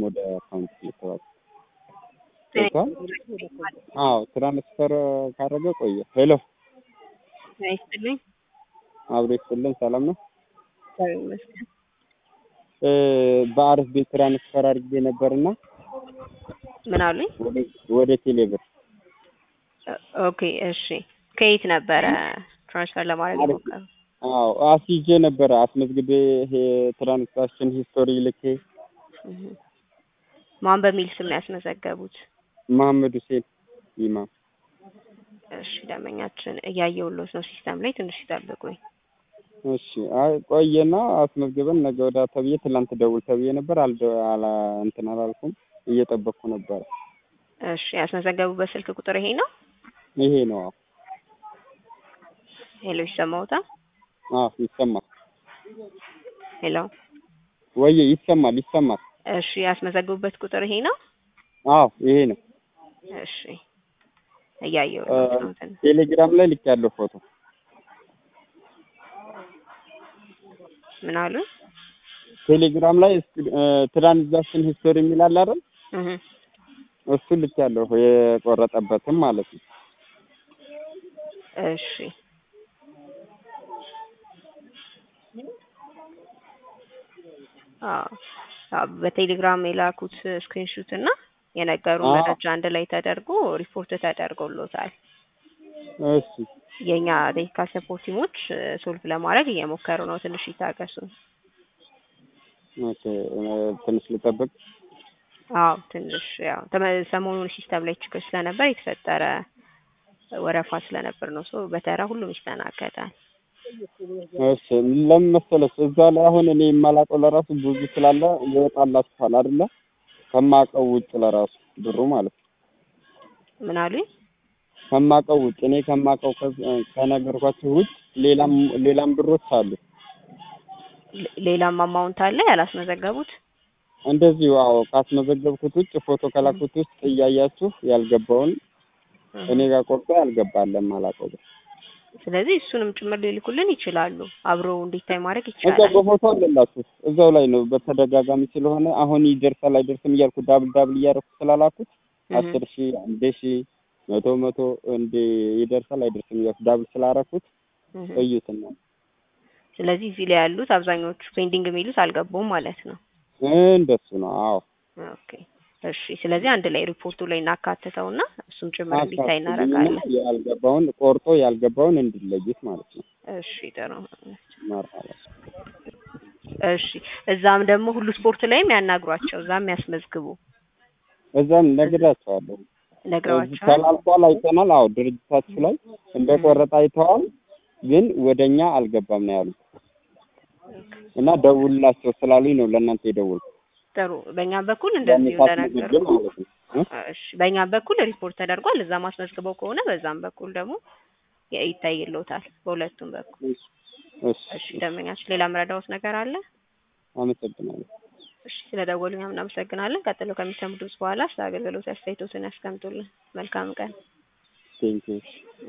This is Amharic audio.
ወደ አካውንት ልተዋል ገብቷል። አዎ ትራንስፈር ካደረገ ቆየ። ሄሎ አይስጥልኝ አብሮ ይስጥልን። ሰላም ነው። እግዚአብሔር ይመስገን። እ በአሪፍ ቤት ትራንስፈር አድርጌ ነበርና ምን አሉኝ? ወደ ወደ ቴሌብር ኦኬ እሺ። ከየት ነበረ ትራንስፈር ለማድረግ አሪፍ። የሞከረው? አዎ አስይዤ ነበረ አስመዝግቤ ይሄ ትራንዛክሽን ሂስቶሪ ልኬ እህ። ማን በሚል ስም ነው ያስመዘገቡት? መሐመድ ሁሴን ኢማም እሺ ደንበኛችን እያየሁልዎት ነው ሲስተም ላይ ትንሽ ይጠብቁኝ። እሺ አይ ቆየና አስመዝግበን ነገ ወዲያ ተብዬ ትላንት ደውል ተብዬ ነበር አልደ አላ እንትን አላልኩም እየጠበቅኩ ነበር። እሺ ያስመዘገቡበት ስልክ ቁጥር ይሄ ነው? ይሄ ነው። አዎ ሄሎ ይሰማዎታል? አዎ ይሰማል። ሄሎ ወየ ይሰማል ይሰማል። እሺ ያስመዘገቡበት ቁጥር ይሄ ነው? አዎ ይሄ ነው። እሺ እያየሁልዎት ነው ትንሽ ቴሌግራም ላይ ልክ ያለው ፎቶ ምን አሉ? ቴሌግራም ላይ ትራንዛክሽን ሂስቶሪ የሚል አለ አይደል? እህ እሱ ልክ ያለው የቆረጠበትም ማለት ነው። እሺ አዎ አዎ በቴሌግራም የላኩት ስክሪንሹት እና የነገሩን አዎ። መረጃ አንድ ላይ ተደርጎ ሪፖርት ተደርጎሎታል። እሺ የኛ ቴክኒካል ሰፖርት ቲሞች ሶልቭ ለማድረግ እየሞከሩ ነው። ትንሽ ይታገሱ። ኦኬ እ ትንሽ ልጠብቅ። አዎ ትንሽ ያው ተመ- ሰሞኑን ሲስተም ላይ ችግር ስለነበር የተፈጠረ ወረፋ ስለነበር ነው። ሶ በተራ ሁሉም ይስተናገዳል። እሺ ለምን መሰለሽ እዛ ላይ አሁን እኔ የማላውቀው ለራሱ ብዙ ስላለ ይወጣላችኋል አይደለ? ከማውቀው ውጭ ለራሱ ብሩ ማለት ነው። ምን አሉኝ? ከማውቀው ውጭ እኔ ከማውቀው ከ- ከነገርኳችሁ ውጭ ሌላም ሌላም ብሮች አሉ። ሌ- ሌላም አማውንት አለ ያላስመዘገቡት? እንደዚሁ አዎ ካስመዘገብኩት ውጭ ፎቶ ከላኩት ውስጥ እያያችሁ ያልገባውን እኔ ጋር ቆርጦ ያልገባለን ማላውቀው ብር ስለዚህ እሱንም ጭምር ሊልኩልን ይችላሉ። አብሮ እንዲታይ ማድረግ እዛው ይቻላል። በፎቶ አለላችሁ እዛው ላይ ነው። በተደጋጋሚ ስለሆነ አሁን ይደርሳል አይደርስም እያልኩ ዳብል ዳብል እያደረኩ ስላላኩት እህ አስር ሺህ አንድ ሺህ መቶ መቶ እንደ ይደርሳል አይደርስም እያልኩ ዳብል ስላረኩት እህ እዩትና ስለዚህ እዚህ ላይ ያሉት አብዛኞቹ ፔንዲንግ የሚሉት አልገቡም ማለት ነው። እንደሱ ነው። አዎ ኦኬ እሺ። ስለዚህ አንድ ላይ ሪፖርቱ ላይ እናካትተውና እሱም ጭምር እንዲታይ አካትልኝና እናደርጋለን። ያልገባውን ቆርጦ ያልገባውን እንዲለዩት ማለት ነው። እሺ ጥሩ። መርሃባ እሺ እዛም ደግሞ ሁሉ ስፖርት ላይም ያናግሯቸው፣ እዛም ያስመዝግቡ። እዛም ነግራቸዋለሁ። እዚህ ነግረዋቸዋል። ተላልፏል አይተናል። አዎ ድርጅታችሁ ላይ እንደቆረጠ አይተዋል፣ ግን ወደኛ አልገባም ነው ያሉት እና ደውልላቸው ስላሉኝ ነው ለእናንተ የደወልኩት። ጥሩ። በእኛም በኩል እንደዚሁ እንደነገሩ ለምሳሌ ማለት ነው እ? እሺ በእኛም በኩል ሪፖርት ተደርጓል። እዛም አስመዝግበው ከሆነ በዛም በኩል ደግሞ የ- ይታይልዎታል በሁለቱም በኩል። እሺ እሺ ደንበኛችን ሌላ ምረዳዎት ነገር አለ? አመሰግናለሁ። እሺ ስለደወሉ እኛም እናመሰግናለን። ቀጥሎ ከሚሰሙ ድምጽ በኋላ ስለ አገልግሎት አስተያየቶትን ያስቀምጡልን። መልካም ቀን። ቴንኪው